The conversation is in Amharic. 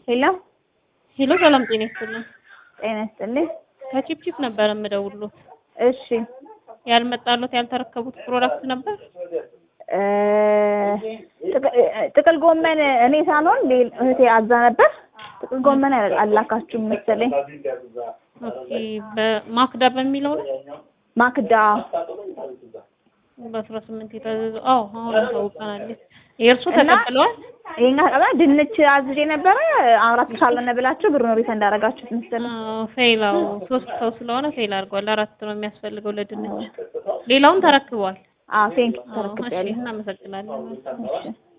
ሄሎ ሄሎ ሰላም ጤና ይስጥልኝ። ጤና ይስጥልኝ። ከቺፕቺፕ ነበር የምደውሉት። እሺ ያልመጣሉት ያልተረከቡት ፕሮዳክት ነበር። እ ጥቅ- ጥቅል ጎመን እኔ ሳልሆን ሌል- እህቴ አዛ ነበር። ጥቅል ጎመን አል- አላካችሁም መሰለኝ። ኦኬ በማክዳ በሚለው ነው ማክዳ በአስራ ስምንት የታዘዘው። አዎ አሁን ታውቀናል። የእርሱ እና- ተቀብለዋል። ይሄን ቀባ ድንች አዝዤ ነበረ አራት ካልሆነ ብላችሁ ብሩን ሪፈንድ እንዳደረጋችሁት መሰለኝ። ፌላው ሶስት ሰው ስለሆነ ፌል አድርጓል። አራት ነው የሚያስፈልገው ለድንች። ሌላውን ተረክቧል። አዎ ቴንክ አዎ፣ እሺ ተረክቤያለሁ። እናመሰግናለን። እሺ